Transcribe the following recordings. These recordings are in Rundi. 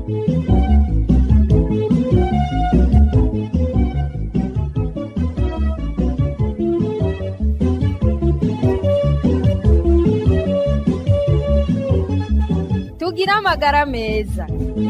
tugira amagara meza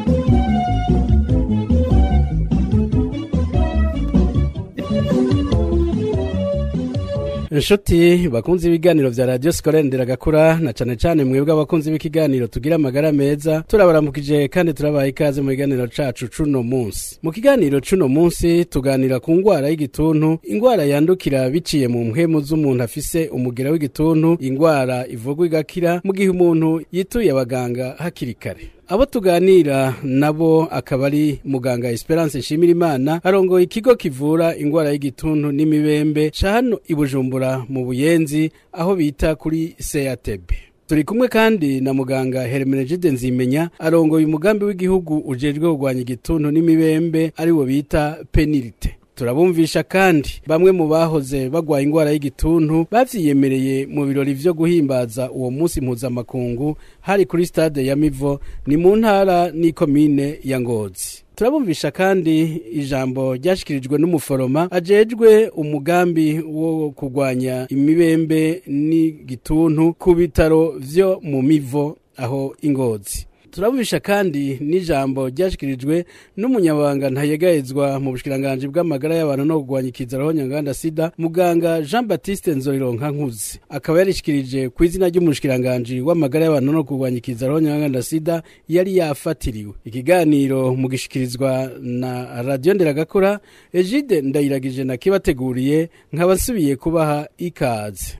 inshuti bakunze ibiganiro vya radiyo sikorere nderagakura na cane cane mwebwe abakunzi b'ikiganiro tugira amagara meza turabaramukije kandi turabaha ikaze mu kiganiro cacu cuno munsi mu kiganiro cuno munsi tuganira ku ngwara y'igituntu ingwara yandukira biciye mu mpwemu z'umuntu afise umugera w'igituntu ingwara ivugwa igakira mu gihe umuntu yituye abaganga hakiri kare abo tuganira nabo akaba ari muganga Esperance Nshimirimana arongoye ikigo kivura ingwara y'igituntu n'imibembe ca hano i Bujumbura mu Buyenzi aho bita kuri CATB turi kumwe kandi na muganga Hermenegide Nzimenya arongoye umugambi w'igihugu ujejwe kurwanya igituntu n'imibembe ari wo bita penilite turabumvisha kandi bamwe mu bahoze bagwaye ingwara y'igituntu bavyiyemereye mu birori vyo guhimbaza uwo munsi mpuzamakungu hari kuri stade ya Mivo ni mu ntara n'ikomine ya Ngozi turabumvisha kandi ijambo ryashikirijwe n'umuforoma ajejwe umugambi wo kurwanya imibembe n'igituntu ku bitaro vyo mu Mivo aho ingozi turabubisha kandi n'ijambo ryashikirijwe n'umunyabanga ntayegayezwa mu bushikiranganje bw'amagara y'abantu no kurwanya ikizaraho nyanganda sida muganga Jean Baptiste Nzorironka nkuzi akaba yarishikirije ku izina ry'umushikiranganje w'amagara y'abantu no kurwanya ikizaraho nyanganda sida yari yafatiriwe ikiganiro mu gishikirizwa na radio nderagakora Egide ndayiragije na kibateguriye nkabasubiye kubaha ikaze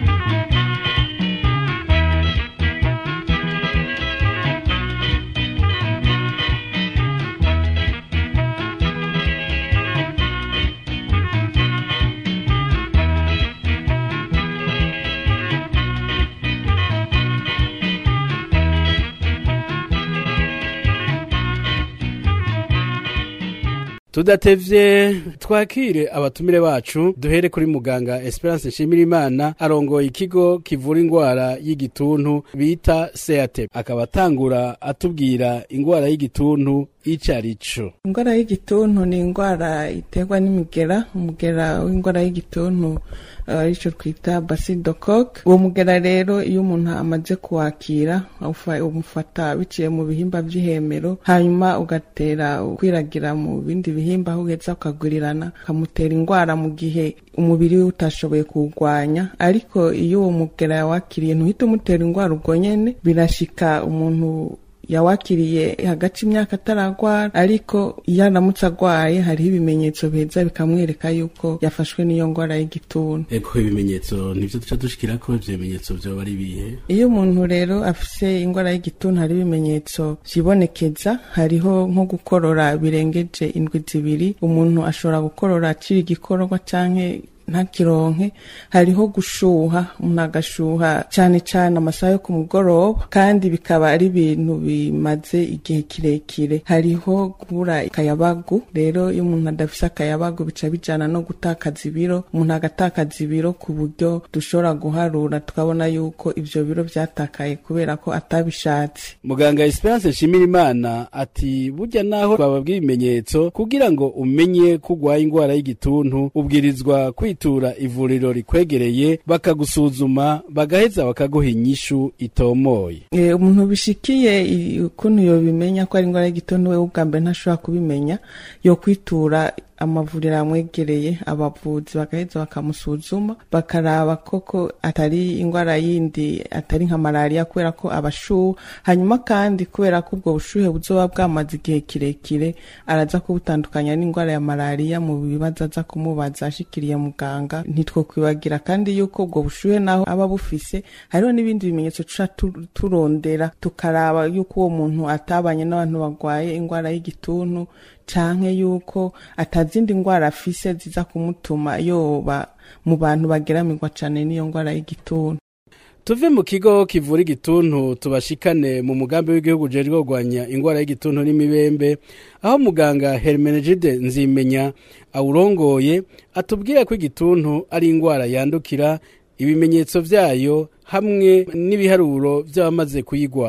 tudatevye twakire abatumire bacu duhere kuri muganga Esperance Nshimirimana arongoye ikigo kivura ingwara y'igituntu bita CAT akaba atangura atubwira ingwara y'igituntu ico arico ingwara y'igituntu ni ingwara iterwa n'imigera umugera w'ingwara y'igituntu arico twita basidocoque uwo mugera rero iyo umuntu amaze kuwakira umufata biciye mu bihimba vy'ihemero hanyuma ugatera ukwiragira mu bindi bihimba aho ugeza ukagurirana ukamutera ingwara mu gihe umubiri we utashoboye kuwurwanya ariko iyo uwo mugera yawakiriye ntuhite umutera ingwara ubwo nyene birashika umuntu yawakiriye hagati imyaka ataragwara ariko iyo aramutse agwaye hariho ibimenyetso biheza bikamwereka yuko yafashwe n'iyo ngwara y'igituntu eko ibimenyetso nivyo duca dushikirako ivyo bimenyetso vyoba ari bihe iyo umuntu rero afise ingwara y'igituntu hari ibimenyetso vyibonekeza hariho nko gukorora birengeje indwi zibiri umuntu ashobora gukorora akiri igikororwa canke ntakironke hariho gushuha umuntu agashuha cyane cyane amasaha yo ku mugoroba kandi bikaba ari ibintu bimaze igihe kirekire hariho kubura akayabagu rero iyo umuntu adafise akayabagu bica bijana no gutakaza ibiro umuntu agatakaza ibiro ku buryo dushobora guharura tukabona yuko ivyo biro vyatakaye kubera ko atabishatse muganga Esperance Nshimirimana ati burya naho bababwira ibimenyetso kugira ngo umenye ko urwaye ingwara y'igituntu ubwirizwa kwitura ivuriro rikwegereye bakagusuzuma bagaheza bakaguha inyishu itomoye e, umuntu bishikiye ukuntu yobimenya ko ari ingwara y'igituntu we ubwa mbere ntashobora kubimenya yo kwitura amavuriro amwegereye abavuzi bagaheza bakamusuzuma bakaraba koko atari ingwara yindi atari nka malariya kubera ko abashuha hanyuma kandi kubera ko ubwo bushuhe buzoba bwamaze igihe kirekire araza kubutandukanya n'ingwara ya malariya mu bibazo aza kumubaza ashikiriye muganga ntitwokwibagira kandi yuko ubwo bushuhe naho aba bufise hariho n'ibindi bimenyetso tuca turondera tukaraba yuko uwo muntu atabanye n'abantu bagwaye ingwara y'igituntu canke yuko atazindi ngwara afise ziza kumutuma yoba mu bantu bageramirwa cane n'iyo ngwara y'igituntu tuve mu kigo kivura igituntu tubashikane mu mugambi w'igihugu ujejwe kurwanya ingwara y'igituntu n'imibembe aho muganga Hermenegide Nzimenya awurongoye atubwira ko igituntu ari ingwara yandukira ibimenyetso vyayo hamwe n'ibiharuro vy'abamaze kuyigwara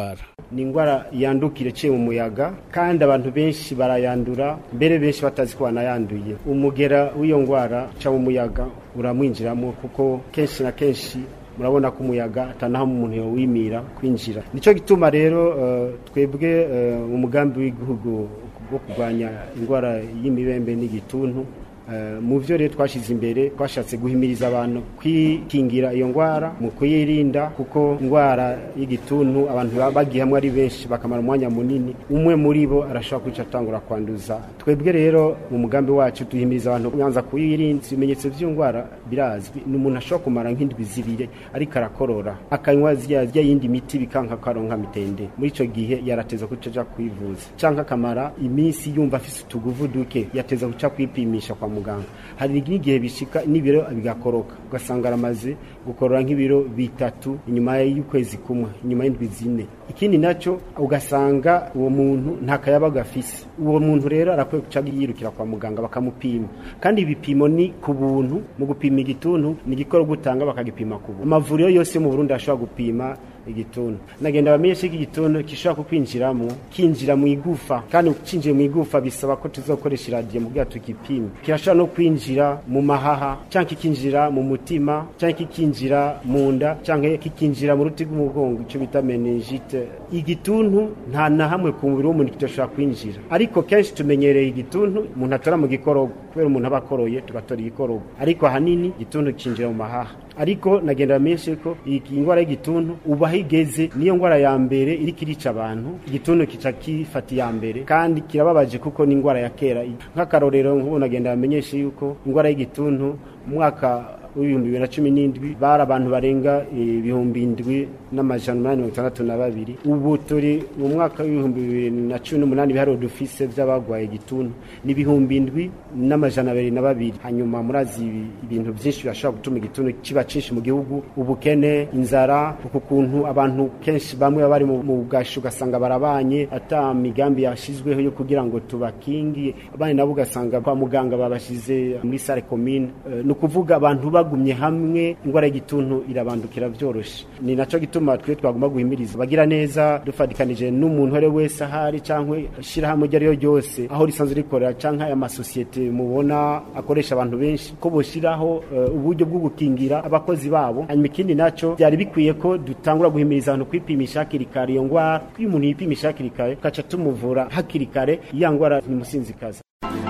ni indwara yandukira iciye mu muyaga kandi abantu benshi barayandura mbere benshi batazi ko banayanduye umugera w'iyo ndwara uca mu muyaga uramwinjiramo kuko kenshi na kenshi murabona ko umuyaga atanaho umuntu yawimira kwinjira nicyo gituma rero uh, twebwe uh, umugambi w'igihugu wo kurwanya indwara y'imibembe n'igituntu mu byo rero twashyize imbere twashatse guhimiriza abantu kwikingira iyo ndwara mu kuyirinda kuko indwara y'igituntu abantu bagiye hamwe ari benshi bakamara umwanya munini umwe muri bo arashobora kwica atangura kwanduza twebwe rero mu mugambi wacu duhimiriza abantu kubanza kuyirinda ibimenyetso by'iyo ndwara birazwi ni umuntu ashobora kumara nk'indwi zibiri ariko arakorora akanywa zya yindi miti bikanka akaronka mitende muri icyo gihe yarateza kuca aja kwivuza cyangwa akamara iminsi yumva afise utuguvu duke yateza kuca kwipimisha kwa muganga hari n'igihe bishika n'ibiro bigakoroka ugasanga aramaze gukorora nk'ibiro bitatu inyuma y'ukwezi kumwe inyuma y'indwi zine ikindi nacyo ugasanga uwo muntu nta kayabaga afise uwo muntu rero arakwiye guca yirukira kwa muganga bakamupima kandi ibipimo ni ku buntu mu gupima igituntu ni igikorwa utanga bakagipima ku buntu amavuriro yose mu Burundi ashobora gupima igituntu nagenda bamenyeshe ko igituntu gishobora kukwinjiramo kinjira mu igufa kandi ukinjiye mu igufa bisaba ko tuzokoresha iradiyo mu bwato tukipima kirashobora no kwinjira mu mahaha cyangwa kikinjira mu mutima cyangwa kikinjira mu nda cyangwa kikinjira mu ruti rw'umugongo icyo bita meningite igituntu nta na hamwe ku mubiri w'umuntu kidashobora kwinjira ariko kenshi tumenyereye igituntu umuntu atora mu gikorogo kubera umuntu aba akoroye tugatora igikorogo ariko ahanini igituntu kinjira mu mahaha ariko nagenda bamenyeshe ko iyi ndwara y'igituntu ubu aho igeze niyo ndwara ya mbere iri kirica abantu igituntu kica kifata iya mbere kandi kirababaje kuko ni indwara ya kera nk'akarorero nk'ubu nagenda bamenyeshe yuko indwara y'igituntu mu mwaka w'ibihumbi bibiri na cumi n'indwi bari abantu barenga ibihumbi indwi n'amajana umunani mirongo itandatu na babiri ubu turi mu mwaka w'ibihumbi bibiri na cumi n'umunani ibiharuro dufise by'abagwaye igituntu ni ibihumbi indwi n'amajana abiri na babiri hanyuma murazi ibintu byinshi birashobora gutuma igituntu kiba cyinshi mu gihugu ubukene inzara uku kuntu abantu kenshi bamwe bari mu bwashi ugasanga barabanye ata migambi yashyizweho yo kugira ngo tubakingi abandi nabo ugasanga kwa muganga babashyize muri sale komine ni ukuvuga abantu bagumye hamwe indwara y'igituntu irabandukira byoroshye ni nacyo gituma twe twagomba guhimiriza bagira neza dufatikanije n'umuntu uwo ari we wese ahari cyangwa ishyirahamwe iryo ari ryo ryose aho risanzwe rikorera cyangwa aya masosiyete mubona akoresha abantu benshi ko bushyiraho uburyo bwo gukingira abakozi babo hanyuma ikindi nacyo byari bikwiye ko dutangura guhimiriza abantu kwipimisha hakiri kare iyo ndwara iyo umuntu yipimisha hakiri kare tugaca tumuvura hakiri kare iya ndwara ntimusinzikaza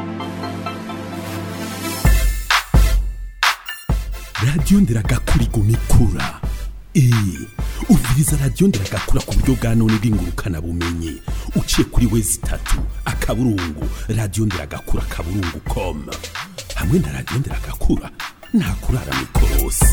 radiyo ndiragakura iguma ikura eee uviriza radiyo ndiragakura ku buryo bwa none bw'ingurukana bumenyi uciye kuri wezi itatu akaburungu radiyo ndiragakura akaburungu koma hamwe na radiyo ndiragakura nta kurara mikorosi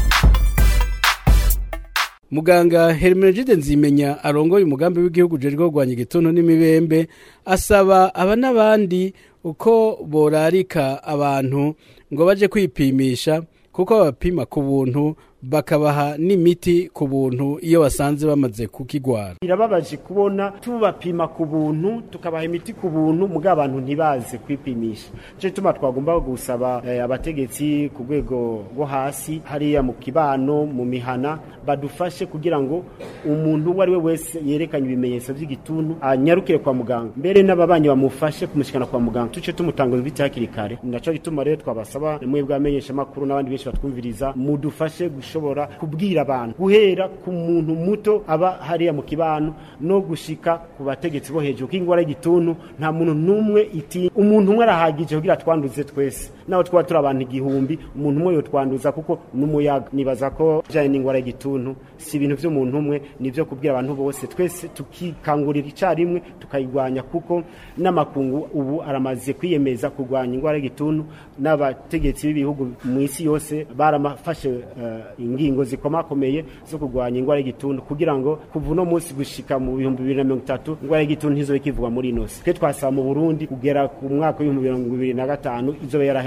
muganga Hermenegide nzimenya arongoye umugambi w'igihugu ujejwe kurwanya igituntu n'imibembe asaba aba n'abandi uko borarika abantu ngo baje kwipimisha kuko babapima ku buntu bakabaha n'imiti ku buntu iyo basanze bamaze kukigwara birababaje kubona tubapima ku buntu tukabaha imiti ku buntu muga abantu ntibaze kwipimisha cyo tuma twagomba gusaba eh, abategetsi ku rwego rwo hasi hariya mu kibano mu mihana badufashe kugira ngo umuntu uwo ari we wese yerekanye ibimenyetso by'igituntu anyarukire kwa muganga mbere n'ababanyi bamufashe kumushikana kwa muganga tuce tumutanga imiti hakiri kare naco gituma rero twabasaba mwebwe amenyesha makuru n'abandi benshi batwumviriza mudufashe gushobora kubwira abantu guhera ku muntu muto aba hariya mu kibano no gushika ku bategetsi bo hejuru k'ingwara y'igituntu nta muntu n'umwe iti umuntu umwe arahagije kugira twanduze twese naho twaba turi abantu igihumbi umuntu umwe yotwanduza kuko n'umuyaga nibaza ko bijanye n'ingwara y'igituntu si ibintu vy'umuntu umwe nivyo kubwira abantu bose twese tukikangurira icarimwe tukayigwanya kuko n'amakungu ubu aramaze kwiyemeza kurwanya ingwara y'igituntu n'abategetsi b'ibihugu mu isi yose baramafashe uh, ingingo zikomakomeye zo kurwanya ingwara y'igituntu kugira ngo kuva uno munsi gushika mu bihumbi bibiri na mirongo itatu ingwara y'igituntu ntizobe ikivugwa muri ino si twe twasaba mu burundi kugera ku mwaka w'ibihumbi mirongo ibiri na gatanu izobe yaraheze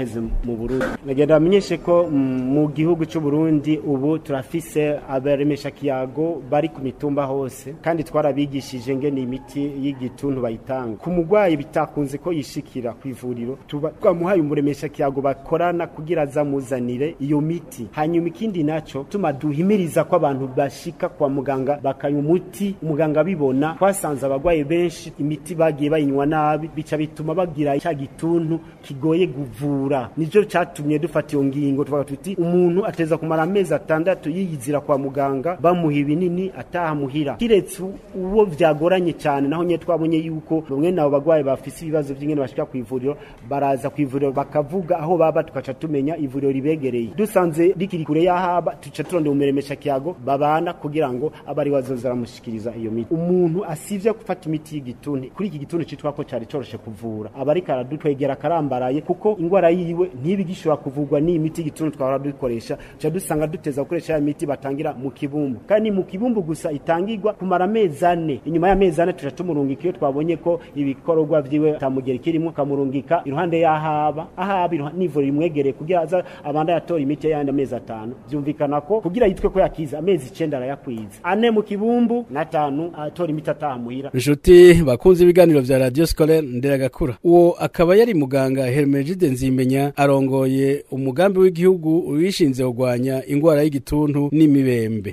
diabète mu Burundi nagenda bamenyeshe ko mm, mu gihugu cy'u Burundi ubu turafise abaremesha kiyago bari ku mitumba hose kandi twarabigishije ngene imiti y'igituntu bayitanga ku mugwayi bitakunze ko yishikira ku ivuriro tuba twamuhaye umuremesha kiyago bakorana kugira azamuzanire iyo miti hanyuma ikindi naco tuma duhimiriza ko abantu bashika kwa muganga bakanywa umuti umuganga bibona twasanze abagwayi benshi imiti bagiye bayinywa nabi bica bituma bagira cya gituntu kigoye kuvura nico catumye dufata iyo ngingo tuvuga tuti umuntu ateza kumara amezi atandatu yiyizira kwa muganga bamuha ibinini ataha muhira kiretse uwo vyagoranye cyane naho nye twabonye yuko bamwe nabo bagwayi bafise ibibazo vy'ingene bashika ku ivuriro baraza ku ivuriro bakavuga aho baba tukaca tumenya ivuriro ribegereye dusanze rikiri kure y'ahaba tuca turondera umuremesha kiyago babana kugira ngo abe ari wazoza aramushikiriza iyo miti umuntu asivye gufata imiti y'igituntu kuri iki gituntu citwa ko cari coroshe kuvura aba ariko aradutwegera akarambaraye kuko ingwara yiwe ntibigishobora kuvurwa n'iyi miti y'igituntu twahora dukoresha tuca dusanga duteza gukoresha ya miti batangira mu kibumbu kandi mu kibumbu gusa itangirwa kumara amezi ane inyuma y'amezi ane tuca tumurungika iyo twabonye ko ibikorwa vyiwe tamugera kirimo kamurungika iruhande y'ahaba ahaba iruha- n'ivuriro rimwegereye kugira aza abanda yatora imiti yandi amezi atanu vyumvikana ko kugira yitwe ko yakiza amezi icenda arayakwiza ane mu kibumbu n'atanu atora imiti ataha muhira inshuti bakunze ibiganiro vya radio scolaire nderagakura uwo akaba yari muganga hermenegide nzimenya arongoye umugambi w'igihugu wishinze kurwanya ingwara y'igituntu n'imibembe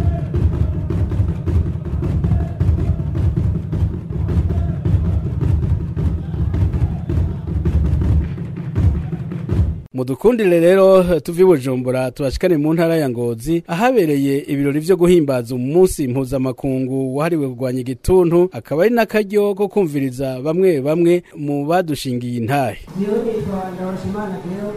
mudukundire rero tuvi bujumbura tubashikane mu ntara ya ngozi ahabereye ibirori vyo guhimbaza umunsi mpuzamakungu wahariwe kurwanya igituntu akaba ari n'akaryo ko kumviriza bamwe bamwe mu badushingiye intahe Jioni nitwa Ndawashimana Deo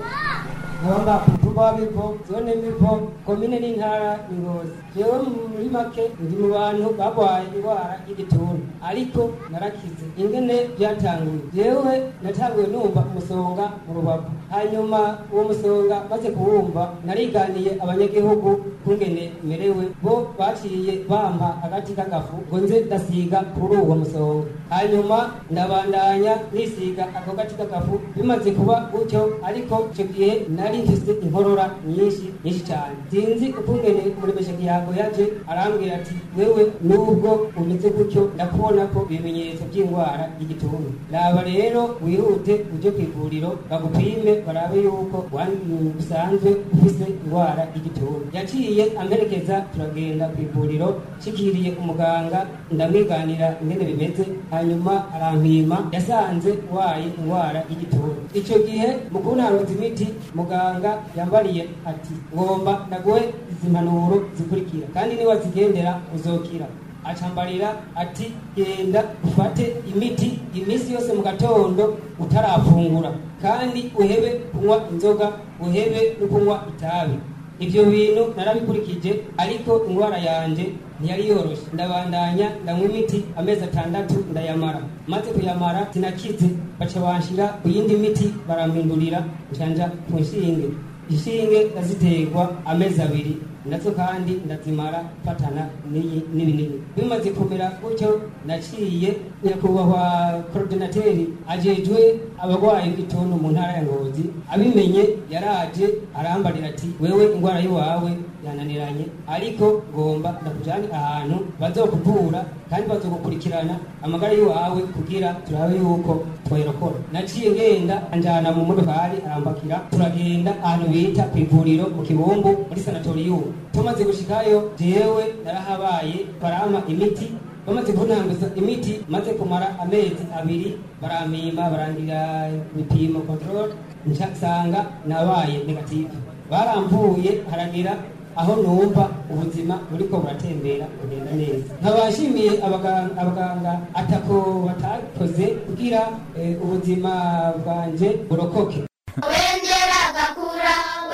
nkaba ku mutumba wa Mipo zone Mipo komine n'intara ni Ngozi jewe muri make ndi mu bantu barwaye indwara y'igituntu ariko narakize ingene byatanguye jewe natanguye numva umusonga mu rubavu hanyuma uwo musonga maze kuwumva nariganiye abanyagihugu kungene merewe bo baciye bampa agati k'agafu ngo nze ndasiga kuri uwo musonga hanyuma ndabandanya nisiga ako gati k'agafu bimaze kuba gutyo ariko icyo gihe nari mfise inkorora nyinshi nyinshi cyane sinzi ukungene umuremesha kiyago yaje arambwira ati wewe nubwo umeze gutyo ndakubona ko ibimenyetso by'indwara y'igituntu raba rero wihute uje ku ivuriro bagupime barabe yuko wan- usanzwe ufise indwara y'igituntu yaciye amperekeza turagenda ku ivuriro nshikiriye umuganga ndamwiganira ingene bimeze hanyuma arampima yasanze waye indwara y'igituntu icyo gihe mu kuntanguza imiti muganga yambariye ati ngomba ndaguhe izi mpanuro zikurikira kandi niwazigendera uzokira acambarira ati genda ufate imiti iminsi yose mu gatondo utarafungura kandi uhebe kunywa inzoga uhebe no kunywa itabi ibyo bintu narabikurikije ariko indwara yanje ntiyari yoroshe ndabandanya ndanywa imiti amezi atandatu ndayamara maze kuyamara sinakize baca banshira ku yindi miti barampindurira njanja ku nshinge inshinge ndaziterwa amezi abiri nazo kandi ndazimara fatana n'iyi- n'ibinini bimaze kumera gutyo naciye nyakubahwa korodinateri ajejwe abarwayi b'igituntu mu ntara ya ngozi abimenye yaraje arambarira ati wewe indwara y'iwawe yananiranye ariko ngomba ndakujyane ahantu bazokuvura kandi bazogukurikirana amagara y'iwawe kugira turabe yuko twayorokora naciye ngenda anjana mu modokari arambakira turagenda ahantu bita ku ivuriro mu kibumbu muri sanatoriyumu tumaze gushikayo jewe narahabaye barampa imiti bamaze kuntanguza imiti maze kumara amezi abiri barampima barangira ibipimo control nsanga nabaye negative baramvuye haragira aho numva ubuzima buriko buratembera bugenda neza nkabashimiye abaganga, abaganga atako batakoze kugira eh, ubuzima bwanje burokoke wengera gakura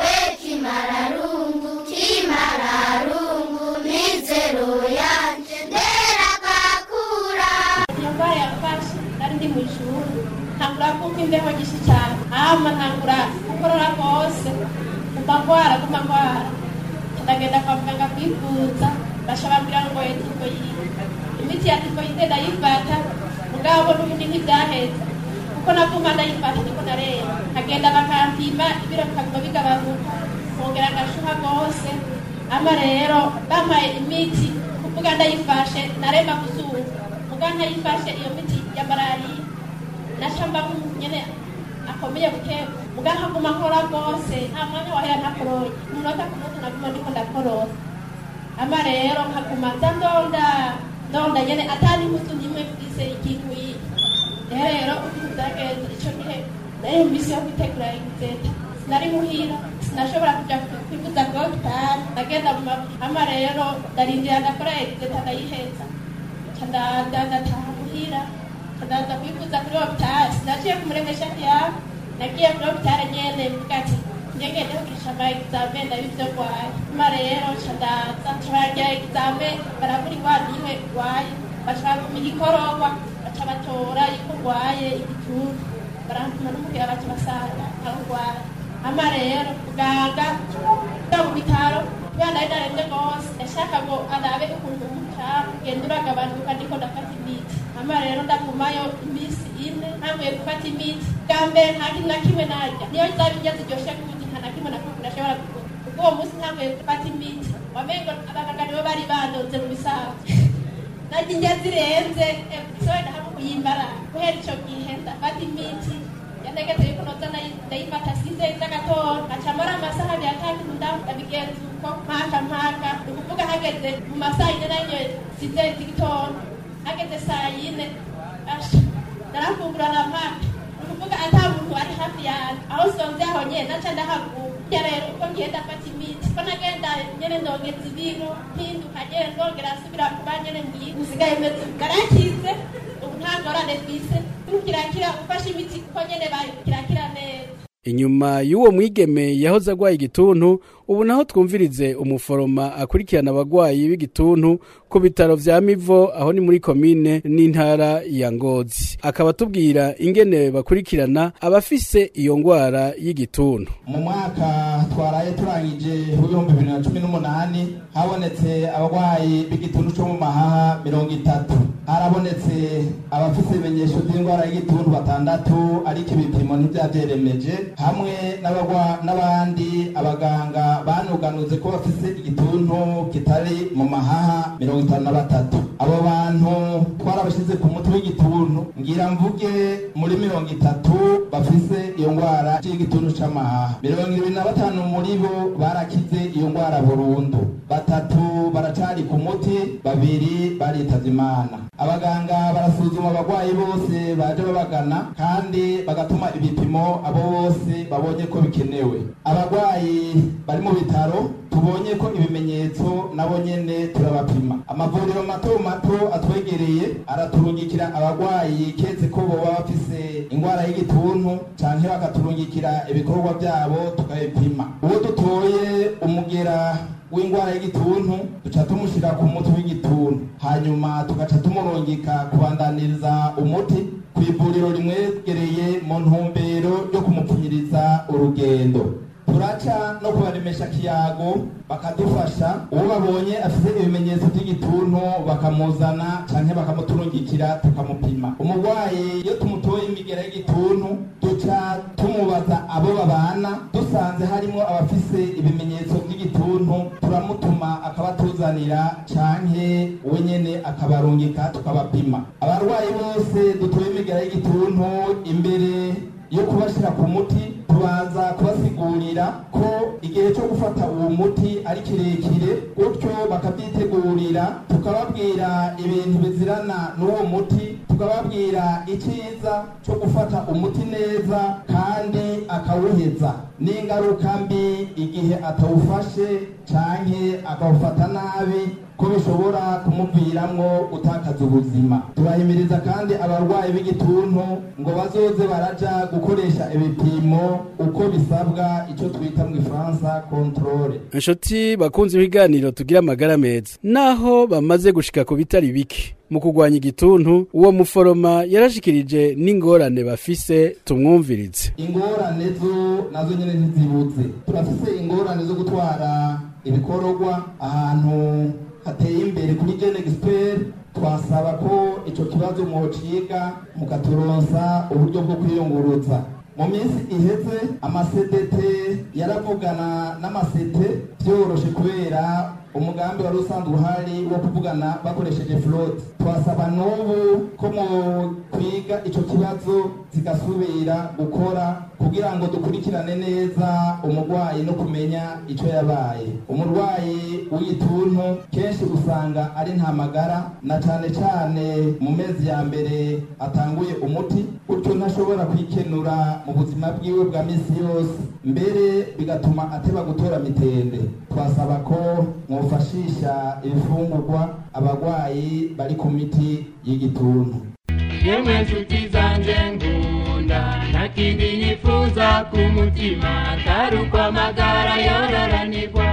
wekimararungu kimararungu mizero yanje ndera gakura iyo ndwara yafashe nari ndi mu ishuri ntangura kumva imbeho nyinshi cyane hama ntangura gukorora rwose guma ndwara guma ndwara ndagenda kwa muganga kwivuza basha bambwira ngo ye tifoyide imiti ya tifoyide ndayifata mugabo n'ubundi ntibyaheze kuko kuko naguma ndayifata ndiko nareba nkagenda bakampima ibiro bikaguma bigabanuka nkongera ngashuha rwose ama rero bampaye imiti kuvuga ndayifashe narema kuzuru muga ntayifashe iyo miti ya malariya nashamba nyene akomeye bukebu muga nkaguma nkora rwose nta mwanya wahera ntakoroye umunota ku munsi naguma ndiko ndakoroza ama rero nkaguma nza ndonda ndonda nyene atari impuzu nimwe mfise ikintu iyi rero ukuntu vyagenze ico gihe nari mu misi yo kwitegura egizeta sinari muhira sinashobora kuja kwivuza gotari ndagenda mu mabuye ama rero ndarindira ndakora egizeta ndayiheza ca ndaza ndataha muhira ca ndaza kwivuza kuri hopitali sinaciye kumuremesha yawe nagiye kuri hopitali nyene mvuga ati ngegende kugirisha ama egizame ndabivyo rwaye ama rero ca ndaza ca baragira egizame barabura ingwara imwe rwaye baca bapima igikororwa baca batora yuko urwaye igituntu barampima n'umubwira baca basanga aho urwaye ama rero muganga yo mu bitaro kubera nari naremye rwose yashaka ngo arabe ukuntu umucafu ugenda uragabanuka ndiko ndafata imiti ama rero ndagumayo iminsi ine ntanguye gufata imiti bwa mbere nta kintu na kimwe narya niyo zaba indya ziryoshe kubuti nta na kimwe na kimwe ndashobora kuvuga ubwo uwo munsi ntanguye gufata imiti wamengo abaganga nibo bari bandonze mu bisanzwe narya indya zirenze episode hamwe kuyimbara guhera ico gihe ndafata imiti yanegetse yuko noza ndayi- ndayifata size z'agatondo ngacamara amasaha abiri atatu ndabigenza uko mpaka mpaka ni ukuvuga hageze mu masaha ine nanyo size z'igitondo hageze saa yine asha narafungura na mpaka ni ukuvuga ata muntu ari hafi yanjye aho sonze aho nyene naca ndahaguka ya rero uko ngiye ndafata imiti ko nagenda nyene ndongeza ibiro mpinduka nyene ndongera nsubira kuba nyene ngiye usigaye meze garakize ubu nta ngorane twise kirakira ufashe imiti kuko nyene bayo kirakira neza inyuma y'uwo mwigeme yahoze agwaye igituntu ubu naho twumvirize umuforoma akurikirana abagwayi b'igituntu ku bitaro vya mivo aho ni muri komine n'intara ya ngozi akaba atubwira ingene bakurikirana abafise iyo ngwara y'igituntu mu mwaka twaraye turangije w'ibihumbi bibiri na cumi n'umunani habonetse abarwayi b'igituntu cyo mu mahaha mirongo itatu harabonetse abafise ibimenyesho by'indwara y'igituntu batandatu ariko ibipimo ntibyavyeremeje hamwe n'abagwa- n'abandi abaganga banuganuze ko bafise igituntu kitari mu mahaha mirongo itanu na batatu abo bantu twarabashyize ku muti w'igituntu ngira mvuge muri mirongo itatu bafise iyo ndwara y'igituntu c'amahaha mirongo ibiri na batanu muri bo barakize iyo ndwara burundu batatu baracari ku muti babiri baritavye imana abaganga barasuzuma abagwayi bose baje babagana kandi bagatuma ibipimo abo bose babonye ko bikenewe abagwayi bari mu bitaro tubonye ko ibimenyetso nabo nyene turabapima amavuriro mato mato atwegereye araturungikira abagwayi keze ko boba bafise ingwara y'igituntu canke bakaturungikira ibikorwa vyabo tukabipima uwo dutoye umugera w'ingwara y'igituntu duca tumushyira ku muti w'igituntu hanyuma tugaca tumurungika kubandaniriza umuti ku ivuriro rimwegereye mu ntumbero yo kumupfunyiriza urugendo turaca no kubaremesha kiyago bakadufasha uwo babonye afite ibimenyetso by'igituntu bakamuzana canke bakamuturungikira tukamupima umurwayi iyo tumutoye imigera y'igituntu duca tumubaza abo babana dusanze harimo abafise ibimenyetso by'igituntu turamutuma akabatuzanira canke we nyene akabarungika tukabapima abarwayi bose dutoye imigera y'igituntu imbere yo kubashyira ku muti tubanza kubasigurira ko igihe cyo gufata uwo muti ari kirekire gutyo bakabyitegurira tukababwira ibintu bizirana n'uwo muti tukababwira icyiza cyo gufata umuti neza kandi akawuheza n'ingaruka mbi igihe atawufashe canke akawufata nabi ko bishobora kumuviramwo gutakaza ubuzima turahimiriza kandi abarwayi b'igituntu ngo bazoze baraja gukoresha ibipimo uko bisabwa icyo twita mu ifaransa controle inshuti bakunze ibiganiro tugira amagara meza naho bamaze gushika ku bitari bike mu kurwanya igituntu uwo muforoma yarashikirije n'ingorane bafise tumwumvirize ingorane zo nazo nyine ntizibuze turafise ingorane zo gutwara ibikororwa ahantu hateye imbere kuri gene expert twasaba ko ico kibazo mwociga mukaturonsa uburyo bwo kwiyunguruza mu minsi iheze amasedete yaravugana n'amasete vyoroshe kubera umugambi wari usanzwe uhari wo kuvugana bakoresheje flotte twasaba n'ubu ko mu kwiga ico kibazo zigasubira gukora kugira ngo dukurikirane neza umurwayi no kumenya ico yabaye umurwayi w'igituntu kenshi usanga ari nta magara na cane cane mu mezi ya mbere atanguye umuti gutyo ntashobora kwikenura mu buzima bwiwe bwa misi yose mbere bigatuma ateba gutora mitende twasaba ko mwofashisha ibifungurwa abagwayi bari ku miti y'igituntu yemwe nshuti zanje ngunda nta kindi nifuza ku mutima atari uko amagara yororanirwa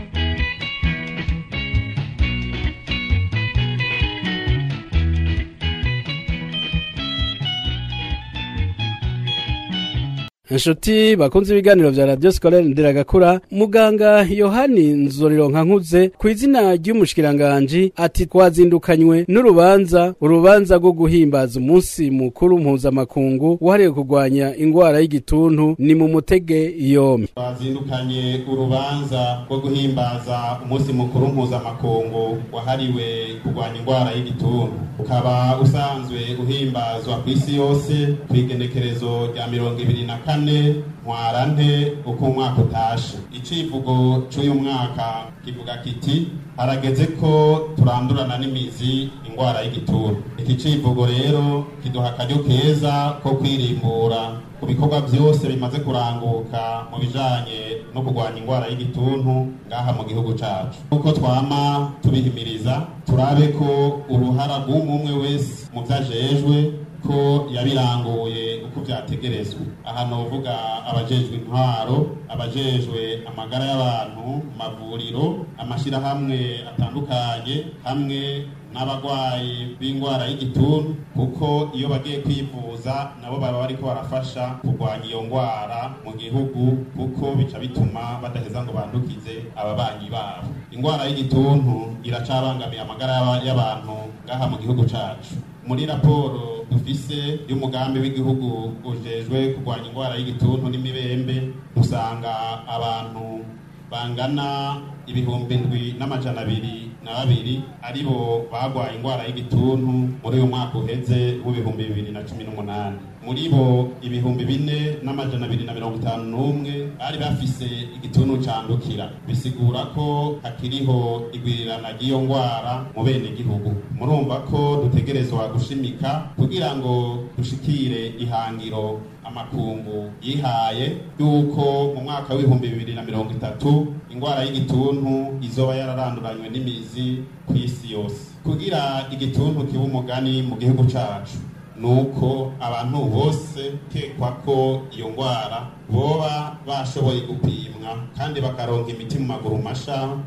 inshuti bakunze ibiganiro vya radio scolaire ndiragakura muganga yohani nzorironka nkuze ku izina ry'umushikiranganji ati twazindukanywe n'urubanza urubanza rwo guhimbaza umunsi mukuru mpuzamakungu wahariwe kurwanya ingwara y'igituntu ni mu mutege yompi twazindukanye urubanza rwo guhimbaza umunsi mukuru mpuzamakungu wahariwe kurwanya ingwara y'igituntu ukaba usanzwe uhimbazwa ku isi yose ku igenekerezo rya mirongo ibiri na kane ntwarante uko umwaka utashe icivugo c'uyu mwaka kivuga kiti harageze ko turandurana n'imizi ingwara y'igituntu iki civugo rero kiduha akaryo keza ko kwirimbura ku bikorwa byose bimaze kuranguka mu bijanye no kurwanya ingwara y'igituntu ngaha mu gihugu cacu uko twama tubihimiriza turabe ko uruhara rw'umwe wese mu vyajejwe ko yabiranguye uko vyategerezwa aha novuga abajejwe intwaro abajejwe amagara y'abantu mu mavuriro amashirahamwe atandukanye hamwe n'abagwayi b'ingwara y'igituntu kuko iyo bagiye kwivuza nabo baba bariko barafasha kurwanya iyo ngwara mu gihugu kuko bica bituma badaheza ngo bandukize ababanyi babo ingwara y'igituntu iracabangamiye amagara y'abantu ngaha mu gihugu cacu muri raporo dufise y'umugambi w'igihugu ujejwe kurwanya ingwara y'igituntu n'imibembe usanga abantu bangana ibihumbi ndwi n'amajana abiri na babiri aribo bagwaye ingwara y'igituntu muri uyu mwaka uheze w'ibihumbi bibiri na cumi n'umunani muri bo ibihumbi bine n'amajana abiri na mirongo itanu n'umwe bari bafise igituntu candukira bisigura ko hakiriho igwirirana ry'iyo ngwara mu bene gihugu murumva ko dutegerezwa gushimika kugira ngo dushikire ihangiro amakungu yihaye yuko mu mwaka w'ibihumbi bibiri na mirongo itatu ingwara y'igituntu izoba yararanduranywe n'imizi ku isi yose kugira igituntu kiba umugani mu gihugu cacu nuko abantu bose kekwa ko iyo ngwara boba bashoboye gupimwa kandi bakaronka imiti mu maguru masha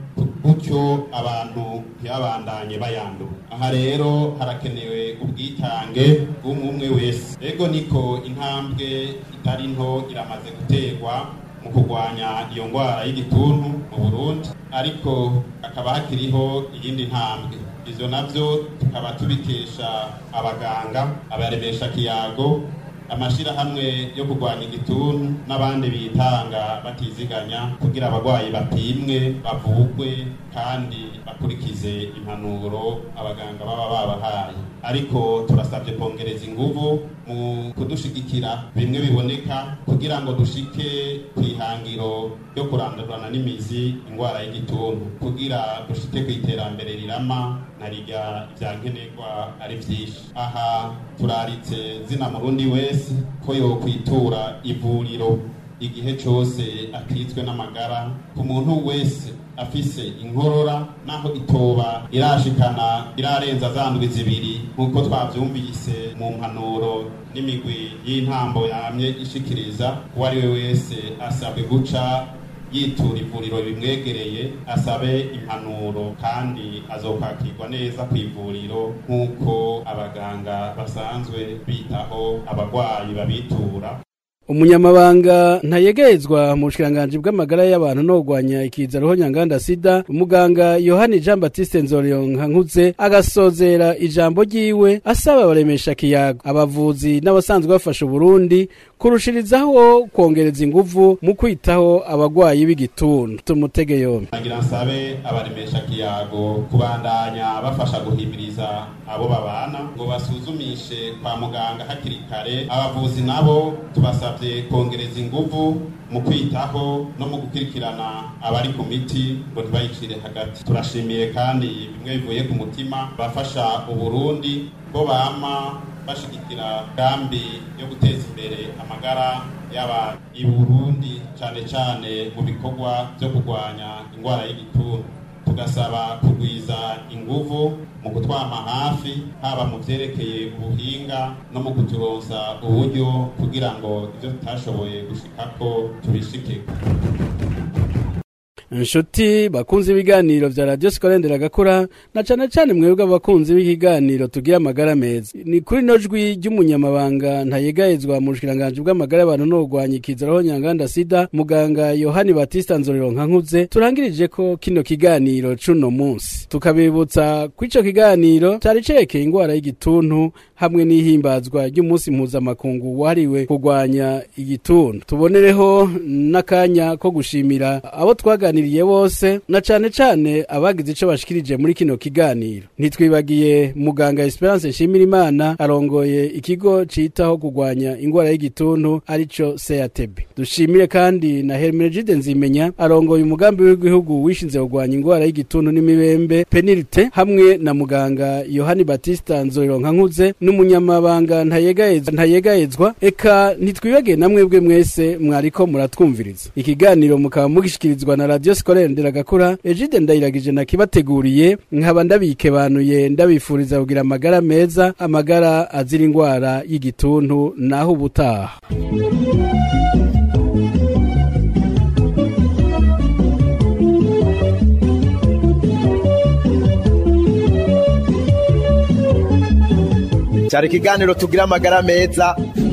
gutyo abantu ntibabandanye bayandura aha rero harakenewe ubwitange bw'umwe wese ego niko intambwe itari nto iramaze guterwa mu kurwanya iyo ngwara y'igituntu mu burundi ariko hakaba hakiriho iyindi ntambwe ivyo navyo tukaba tubikesha abaganga abaremesha kiyago amashirahamwe yo kurwanya igituntu n'abandi bitanga batiziganya kugira abagwayi bapimwe bavugwe kandi bakurikize impanuro abaganga baba babahaye ariko turasabye kongereza inguvu mu kudushigikira bimwe biboneka kugira ngo dushike ku ihangiro ryo kurandurana n'imizi ingwara y'igituntu kugira dushike ku iterambere rirama na rirya vya nkenerwa ari vyinshi aha turaritse zina murundi wese ko yokwitura ivuriro igihe cose akitswe n'amagara ku muntu wese afise inkorora naho itoba irashikana irarenza za ndwi zibiri nk'uko twavyumvise mu mpanuro n'imigwi y'intambo yamye ishikiriza uwo ari we wese asabwe guca yitura ivuriro bimwegereye asabe impanuro kandi azokwakirwa neza ku ivuriro nk'uko abaganga basanzwe bitaho abagwayi babitura umunyamabanga ntayegezwa mu bushikiranganje bw'amagara y'abantu no kurwanya ikiza roho nyanganda sida umuganga yohani jean batiste nzoriyonkankuze agasozera ijambo ryiwe asaba abaremesha kiyago abavuzi n'abasanzwe bafasha uburundi kurushirizaho kongereza inguvu mu kwitaho abagwayi b'igituntu tumutege yombi nagira nsabe abaremesha kiyago kubandanya bafasha guhimiriza abo babana ngo basuzumishe kwa muganga hakiri kare abavuzi nabo tubasabye kongereza inguvu mu kwitaho no mu gukurikirana abari ku miti ngo ntibayicire hagati turashimiye kandi bimwe bivuye ku mutima bafasha uburundi bo bama bashigikira gambi yo guteza imbere amagara y'abantu i burundi cyane cyane mu bikorwa byo kurwanya indwara y'igituntu tugasaba kugwiza inguvu mu kutwama hafi haba mu vyerekeye ubuhinga no mu kuturonsa uburyo kugira ngo ivyo tutashoboye gushikako tubishikeko inshuti bakunze ibiganiro vya radio sikorendera gakura na cane cane mwebwe abakunzi b'ikiganiro tugira amagara meza ni kuri no jwi ry'umunyamabanga ntayegayezwa mu bushikiranganje bw'amagara y'abantu no kurwanya ikiza roho nyanganda sida muganga yohani batista nzorero nkankuze turangirije ko kino kiganiro cuno munsi tukabibutsa ko ico kiganiro cari cerekeye ingwara y'igituntu hamwe n'ihimbazwa ry'umunsi mpuzamakungu wahariwe kurwanya igituntu tubonereho n'akanya ko gushimira abo twaganiriye bose na cane cane abagize ico bashikirije muri kino kiganiro ntitwibagiye muganga Esperance Nshimirimana arongoye ikigo citaho kurwanya ingwara y'igituntu arico CATB dushimire kandi na Hermenegilde Nzimenya arongoye umugambi w'igihugu wishinze kurwanya ingwara y'igituntu n'imibembe penirite hamwe na muganga Yohani Batista Nzorironka nkuze n'umunyamabanga ntayegayezwa ntayegayezwa eka ntitwibagiye namwe bwe mwese mwariko muratwumviriza ikiganiro mukaba mugishikirizwa na radio scolaire nderagakura Egide ndayiragije nakibateguriye nkaba ndabikebanuye ndabifuriza kugira amagara meza amagara azira ingwara y'igituntu naho ubutaha cyari ikiganiro tugira amagara meza